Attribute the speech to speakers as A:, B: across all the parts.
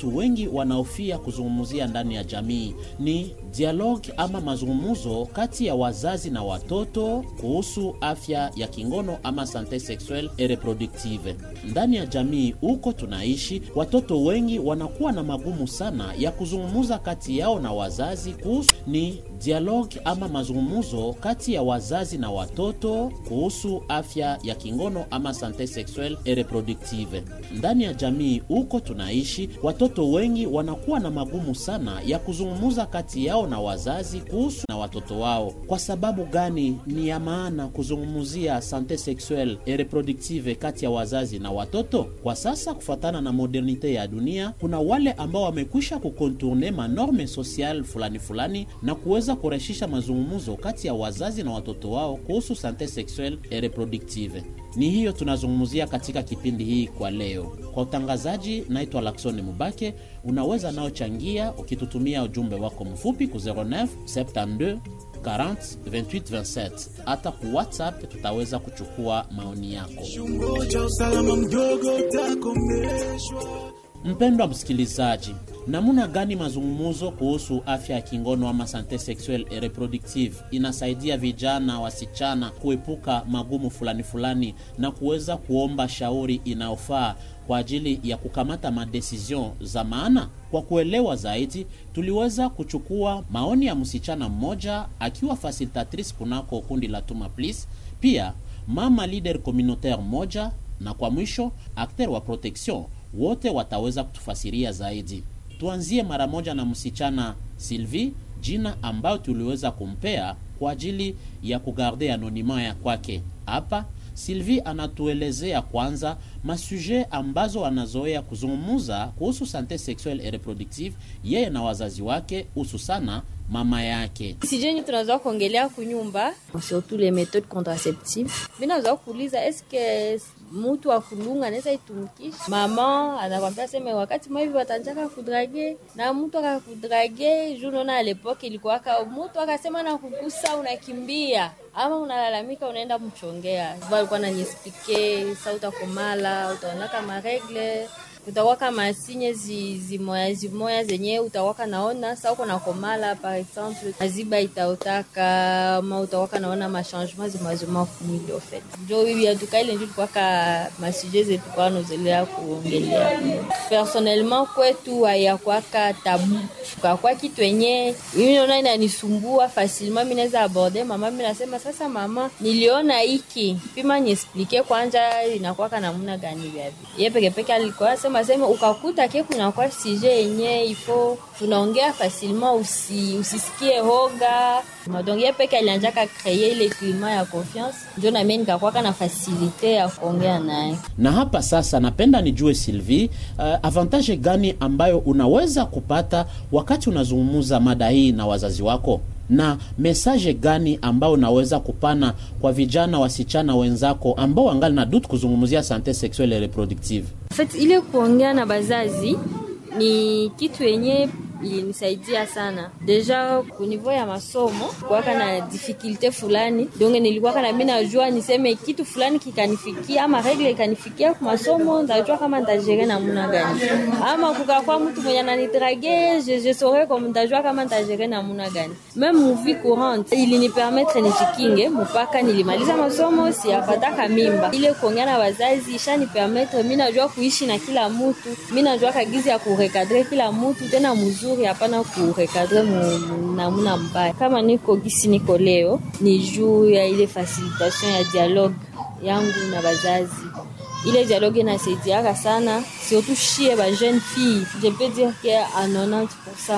A: watu wengi wanaofia kuzungumzia ndani ya jamii ni dialogue ama mazungumzo kati ya wazazi na watoto kuhusu afya ya kingono ama sante sexuelle et reproductive. Ndani ya jamii huko tunaishi, watoto wengi wanakuwa na magumu sana ya kuzungumza kati yao na wazazi kuhusu ni dialogue ama mazungumzo kati ya wazazi na watoto kuhusu afya ya kingono ama sante sexuelle et reproductive. Ndani ya jamii huko tunaishi, watoto wengi wanakuwa na magumu sana ya kuzungumza kati yao na wazazi kuhusu na watoto wao. Kwa sababu gani ni ya maana kuzungumzia sante sexuelle et reproductive kati ya wazazi na watoto? Kwa sasa, kufuatana na modernite ya dunia, kuna wale ambao wamekwisha kukontourne manorme social fulani fulani na kuweza kurahisisha mazungumzo kati ya wazazi na watoto wao kuhusu sante sexuelle et reproductive. Ni hiyo tunazungumzia katika kipindi hii kwa leo. Kwa utangazaji, naitwa Laksoni Mubake. Unaweza nao changia ukitutumia ujumbe wako mfupi ku 09 72 40 28 27. Hata ku WhatsApp tutaweza kuchukua maoni yako.
B: Chungo cha usalama mdogo utakomeshwa.
A: Mpendwa msikilizaji, namna gani mazungumzo kuhusu afya ya kingono ama sante sexuelle et reproductive inasaidia vijana wasichana kuepuka magumu fulani fulani na kuweza kuomba shauri inayofaa kwa ajili ya kukamata madecision za maana? Kwa kuelewa zaidi, tuliweza kuchukua maoni ya msichana mmoja akiwa facilitatrice kunako kundi la Tuma Please, pia mama leader communautaire moja, na kwa mwisho acteur wa protection wote wataweza kutufasiria zaidi. Tuanzie mara moja na msichana Sylvie, jina ambayo tuliweza kumpea kwa ajili ya kugarde anonima ya kwake. Hapa Sylvie anatuelezea kwanza masuje ambazo anazoea kuzungumuza kuhusu sante sexuelle et reproductive yeye na wazazi wake, hususana mama yake.
C: sijeni tunazoa kuongelea kunyumba surtout les méthodes contraceptives vinazoa kuuliza eske mutu wa kulunga anaweza itumikisha mama anakwambia seme wakati maivi watanjaka kudrage na mtu akakudrage juu naona alepoke ilikuwaka mutu akasema na kukusa unakimbia ama unalalamika unaenda mchongea valikuwa nanyespike sa utakomala utaonaka maregle utawaka masinye zi- zimoya zimoya zenye utawaka naona sa uko nakomala par exemple maziba itaotaka ma utawaka naona machangement zimazima kumwili ofet njo bibi atuka ile njo tukwaka masuje zetu kwa nozelea kuongelea personnellement kwetu hayakwaka tabu kakwa kitu enye mimi naona inanisumbua facilement mi naweza aborde mama mi nasema sasa mama niliona hiki pima niesplike kwanja inakwaka namuna gani vyavi ye pekepeke alikuwa sema sema ukakuta ke kunakwa sije yenye ifo tunaongea facilement usi, usisikie hoga donc ye peke alianjaka kreye ile klima ya confiance njo namie nikakwaka na fasilite ya kuongea naye
A: Na hapa sasa, napenda nijue Sylvie, uh, avantage gani ambayo unaweza kupata wakati unazungumza mada hii na wazazi wako, na mesaje gani ambayo unaweza kupana kwa vijana wasichana wenzako ambao wangali na dutu kuzungumzia sante sexuelle et reproductive?
C: En fait, ile kuongea na bazazi ni kitu yenye ilinisaidia sana deja kunivou ya masomo kuwaka na difikilte fulani donge nilikuwaka na mi najua niseme kitu fulani kikanifikia ama regle ikanifikia ku masomo ndajua kama ntajere namuna gani ama kukakwa mtu mwenye ananidrage je, je saurais comme ndajua kama ntajere namuna gani meme muvi courante ilinipermetre nijikinge mpaka nilimaliza masomo siyapataka mimba ile kuongea na wazazi ishanipermetre mi najua kuishi na kila mutu mi najua kagizi ya kurekadre kila mutu tena muzuri hapana kurekadre mu- mu- namuna mbaya kama niko gisi niko leo ni juu ya ile facilitation ya dialogue yangu na bazazi ile dialogue inasaidiaka sana surtout shie ba jeune fille je peux dire que a 90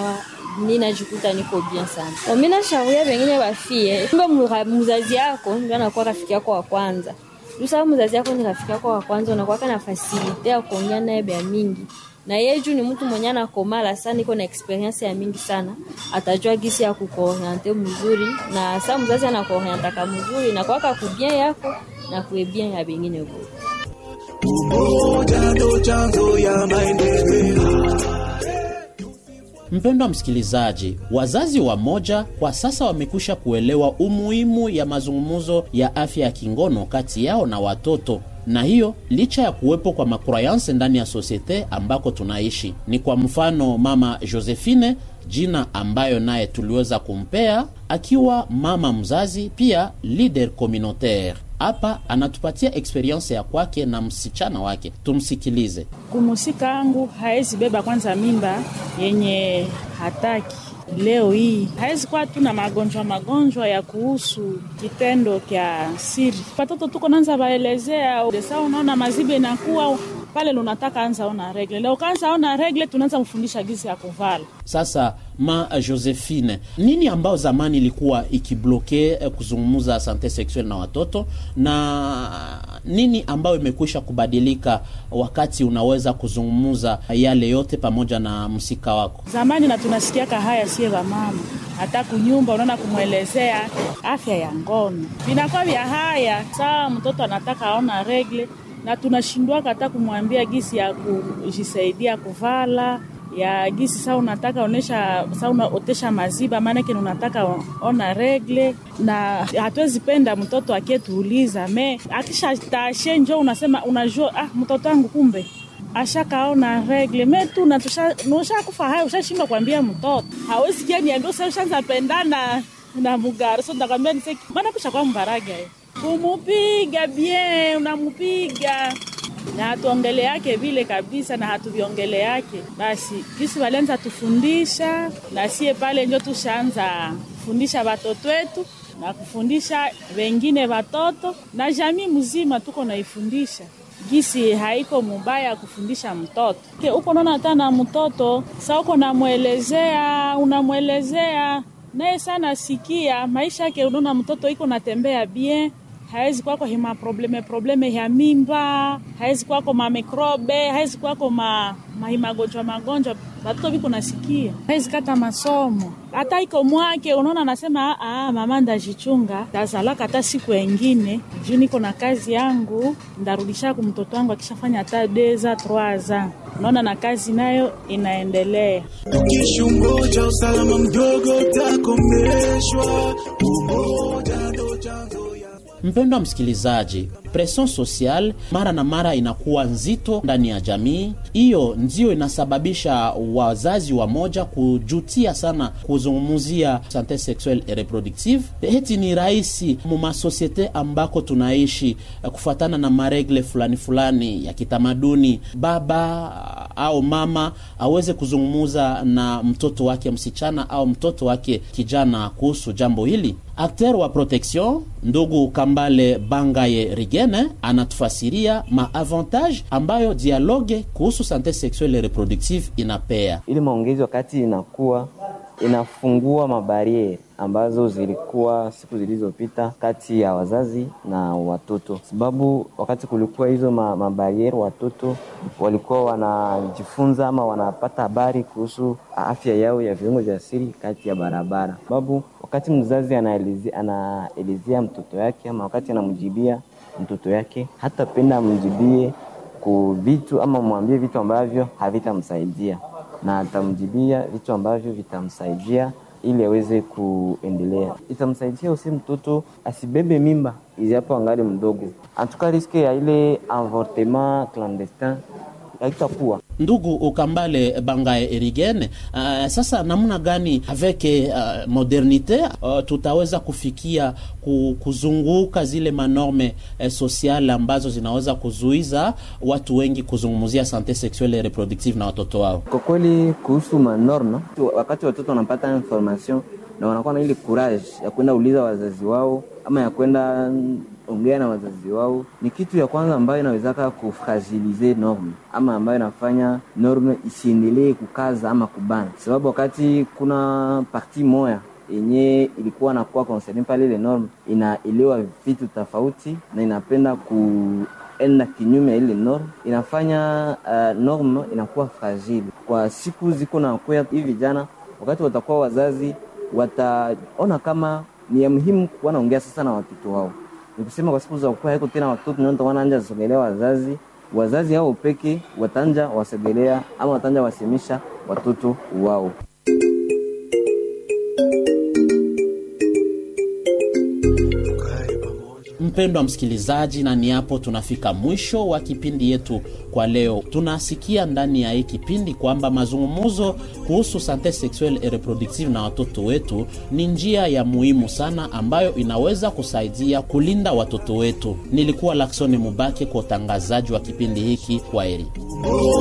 C: mi najikuta niko bien sana mi nashauria wengine bafie kumbe mura- mzazi yako ndio anakuwa rafiki yako wa kwanza lusaa mzazi yako ni rafiki yako wa kwanza unakuwaka na fasilite ya kuongea naye bya mingi na yeye juu ni mtu mwenye anakomala sana iko na experience ya mingi sana atajua gisi ya kukuoriente mzuri na saa mzazi anakuorientaka mzuri na kwaka kubien yako na kuebien ya bengine bote
B: Umoja ndo chanzo ya maendeleo.
A: Mpendwa msikilizaji, wazazi wa moja kwa sasa wamekwisha kuelewa umuhimu ya mazungumzo ya afya ya kingono kati yao na watoto. na hiyo licha ya kuwepo kwa makroyanse ndani ya sosiete ambako tunaishi. Ni kwa mfano mama Josephine, jina ambayo naye tuliweza kumpea akiwa mama mzazi, pia leader communautaire. Hapa anatupatia experience ya kwake na msichana wake, tumsikilize.
D: Kumusika angu haezi beba kwanza mimba yenye hataki leo hii hawezi kuwa tu na magonjwa magonjwa ya kuhusu kitendo kya siri. Watoto tuko nanza baelezea desa, unaona mazibe inakuwa pale lunataka anza ona regle leo, kaanza ona regle, tunaanza mfundisha gizi ya kuvala.
A: Sasa ma Josephine, nini ambao zamani ilikuwa ikibloke eh, kuzungumza sante sexuel na watoto na nini ambayo imekwisha kubadilika wakati unaweza kuzungumza yale yote pamoja na msika wako?
D: Zamani na tunasikiaka haya sie wamama, hata kunyumba unaona kumwelezea afya ya ngono vinakuwa vya haya saa mtoto anataka aona regle na tunashindwaka hata kumwambia gisi ya kujisaidia kuvala ya gisi saa unataka onesha saa unaotesha maziba maanake unataka ona regle, na hatuwezi penda mtoto akietuuliza me akisha tashe njo unasema unajua, ah, mtoto wangu kumbe ashakaona regle me tu ushakufa haya, ushashindwa kuambia mtoto hawezi kia niambia usa ushanza pendana na mugari so ntakwambia niseki maana kusha kwa mbaraga kumupiga bien unamupiga na hatuongele yake vile kabisa, na hatuviongele yake basi. Kisi walianza tufundisha na sie pale njo tushaanza kufundisha watoto wetu na kufundisha wengine watoto na jamii mzima, tuko naifundisha gisi haiko mubaya kufundisha mtoto ke uko naona hata na mtoto sa uko namwelezea, unamwelezea naye sana sikia maisha yake, unaona mtoto iko natembea bien hawezi kwako hima probleme probleme ya mimba, hawezi kwako mamikrobe, hawezi kwako ma mahimagonjwa magonjwa batoto biko nasikia, hawezi kata masomo hata iko mwake. Unaona, anasema ah, mama ndajichunga, tazalaka hata siku engine juu niko na kazi yangu, ndarudisha ku mtoto wangu akishafanya hata deza troaza. Unaona, na kazi nayo inaendelea.
B: Tukishungoja usalama mdogo utakomeshwa, umoja ndo chanzo ya
A: Mpendwa msikilizaji, presion social mara na mara inakuwa nzito ndani ya jamii. Hiyo ndio inasababisha wazazi wa moja kujutia sana kuzungumzia sante sexuelle et reproductive. Heti ni rahisi mumasosiete ambako tunaishi kufuatana na maregle fulani fulani ya kitamaduni, baba au mama aweze kuzungumuza na mtoto wake msichana au mtoto wake kijana kuhusu jambo hili. Akter wa protection ndugu Kambale Bangaye Rigene anatufasiria maavantage ambayo dialogue kuhusu sante sexuelle et reproductive inapea.
E: Ili maongezi wakati inakuwa inafungua mabariere ambazo zilikuwa siku zilizopita kati ya wazazi na watoto, sababu wakati kulikuwa hizo ma, mabariere watoto walikuwa wanajifunza ama wanapata habari kuhusu afya yao ya viungo vya siri kati ya barabara, sababu wakati mzazi anaelezea anaelezea mtoto yake ama wakati anamjibia mtoto yake, hatapenda amjibie ku vitu ama mwambie vitu ambavyo havitamsaidia na atamjibia vitu ambavyo vitamsaidia ili aweze kuendelea. Itamsaidia usi mtoto asibebe mimba ijapo angali mdogo, antuka riske ya ile avortement clandestin haitakuwa
A: Ndugu Ukambale Bangaye Erigene, uh, sasa namna gani avec uh, modernite uh, tutaweza kufikia ku, kuzunguka zile manorme uh, sociale ambazo zinaweza kuzuiza watu wengi kuzungumzia sante sexuelle et reproductive na watoto wao?
E: Kwa kweli kuhusu manorma, wakati watoto wanapata information na wanakuwa na ile courage ya kwenda uliza wazazi wao ama ya kwenda ongea na wazazi wao, ni kitu ya kwanza ambayo inawezaka kufragilize norme ama ambayo inafanya norme isiendelee kukaza ama kubana, sababu wakati kuna parti moya yenye ilikuwa nakuwa concerne pale, ile norme inaelewa vitu tofauti na inapenda kuenda kinyume ya ile norme, inafanya uh, norme inakuwa fragile kwa siku ziko na kuya. Hivi vijana wakati watakuwa wazazi, wataona kama ni ya muhimu kuwa naongea sasa na watoto wao ni kusema kwa siku za kuwa haiko tena watoto ndio wanaanja sogelea wazazi, wazazi hao peke watanja wasogelea ama watanja wasemisha watoto wao.
A: Mpendwa msikilizaji, na ni hapo tunafika mwisho wa kipindi yetu kwa leo. Tunasikia ndani ya hii kipindi kwamba mazungumzo kuhusu sante sexuelle et reproductive na watoto wetu ni njia ya muhimu sana ambayo inaweza kusaidia kulinda watoto wetu. Nilikuwa Laksoni Mubake kwa utangazaji wa kipindi hiki. Kwaheri.